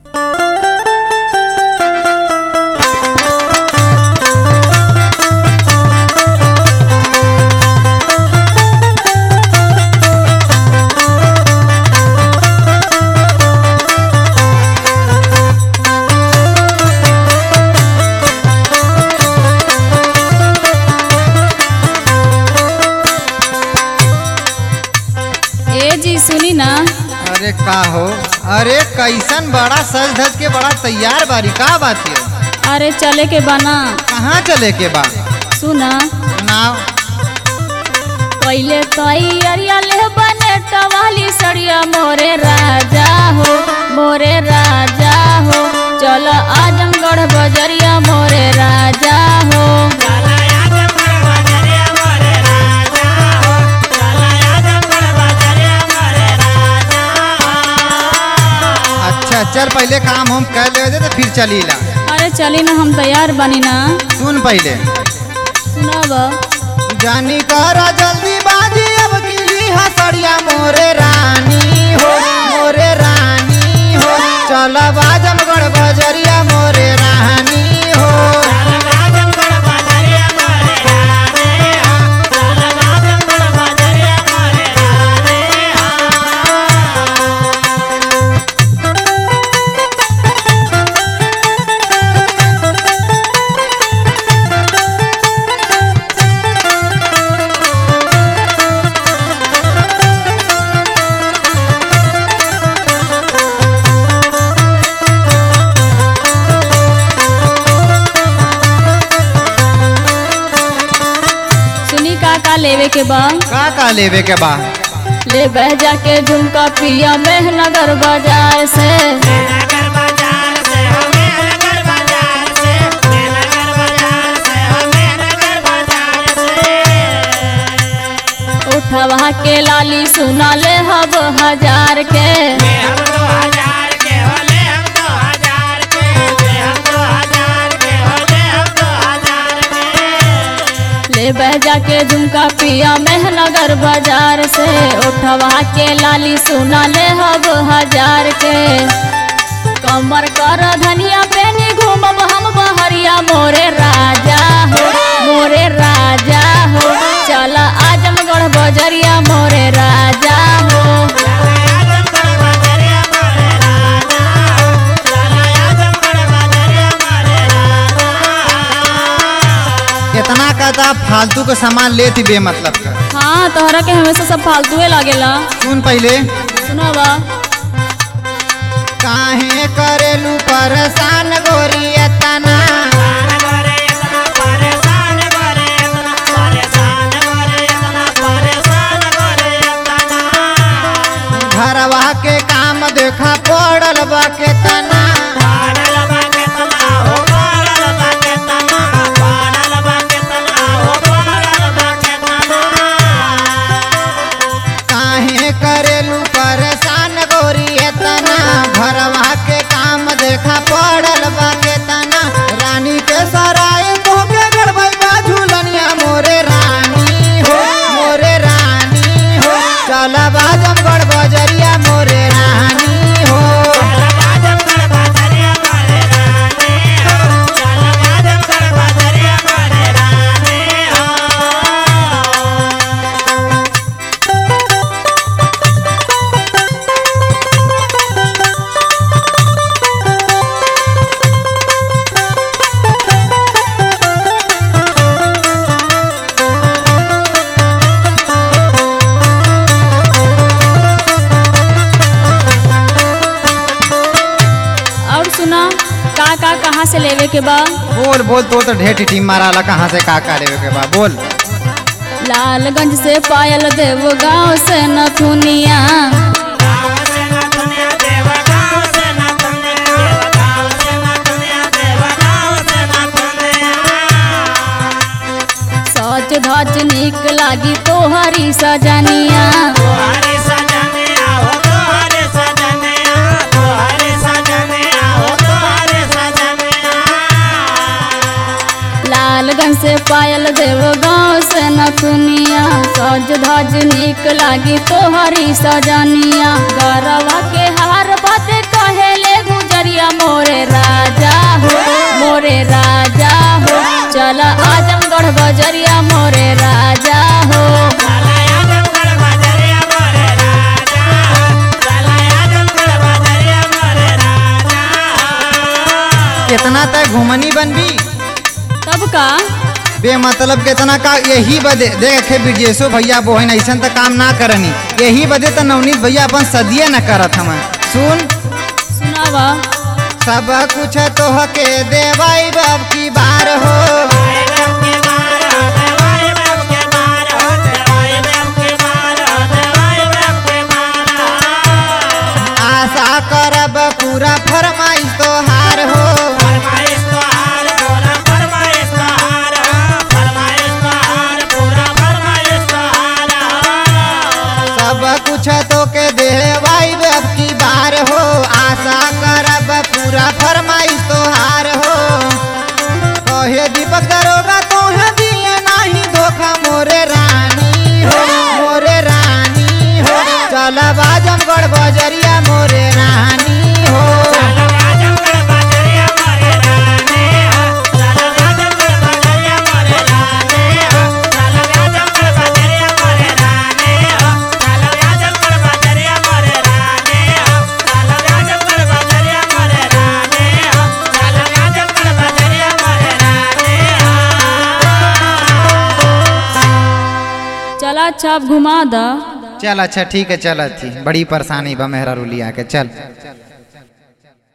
अरे का हो अरे कैसन बड़ा सज धज के बड़ा तैयार बारी का बात है अरे चले के बना कहाँ चले के बा सुना सुनाओ पहले तैयारिया ले बने टवाली सड़िया मोरे राजा हो मोरे राजा हो चलो आजमगढ़ बजरिया मोरे राजा हो अच्छा चल पहले काम हम कर ले तो फिर चली ला अरे चली ना हम तैयार बनी ना सुन पहले सुनाब जानी करा जल्दी बाजी अब की हसड़िया मोरे रानी हो मोरे रानी हो चल आजमगढ़ बजरिया मोरे रानी हो सुनी का का लेवे के बा का का लेवे के बा ले बह जाके झुमका पिया मेहनगर बाजार से उठवा के लाली सुना ले हब हजार के ले बह जाके झुमका पिया मेहनगर बाजार से उठवा के लाली सुना ले हब हजार के कमर कर धनिया पेनी घूमब हम बहरिया मोरे राजा हो मोरे राजा हो चल आजमगढ़ बजरिया मोरे राजा हो इतना कहता फालतू का सामान लेती बे मतलब का हाँ तोहरा के हमेशा सब फालतूए लागेला सुन पहले सुनावा काहे करेलू परेशान गोरी तना घरवा के काम देखा पड़ल बा के तना काहे करेलू परेशान गोरी तना घरवा के काम देखा पड़ल बा के तना रानी के सराय तो के गड़बैबा झूलनिया मोरे रानी हो मोरे रानी हो चल आजमगढ़ बजरिया मोरे रानी हो और सुना का का कहाँ से लेवे के बा बोल बोल तो तो ढेर टीम मारा ला कहाँ से का का लेवे के बा बोल लालगंज से पायल देव गाँव से नथुनिया सच धज निक लागी तोहरी सजनिया लालगंज से पायल देव गाँव से नथुनिया सज धज निक लागी तोहरी सजनिया गरवा के हार बाते कहेले गुजरिया घुमनी बनबी तब का बेमतलब के तना का यही बदे देखे ब्रिजेशो भैया बोहन ऐसा त काम ना करनी यही बदे त नवनीत भैया अपन सदिया न करत हम सुन सुनावा सब कुछ तोह के देवाई बाब की बार हो आशा करब पूरा फरमाइश तोहार हो सब कुछ तो के देवाई बाब की बार हो आशा करब पूरा फरमाइश तोहार हो कहे दीपक दरोगा तोहे दिए नाही धोखा मोरे रानी हो मोरे रानी हो चल बाजमगढ़ बजरिया मोरे रानी हो चला अच्छा अब घुमा दा चल अच्छा ठीक है चल थी बड़ी परेशानी बा मेहरा रुलिया के चल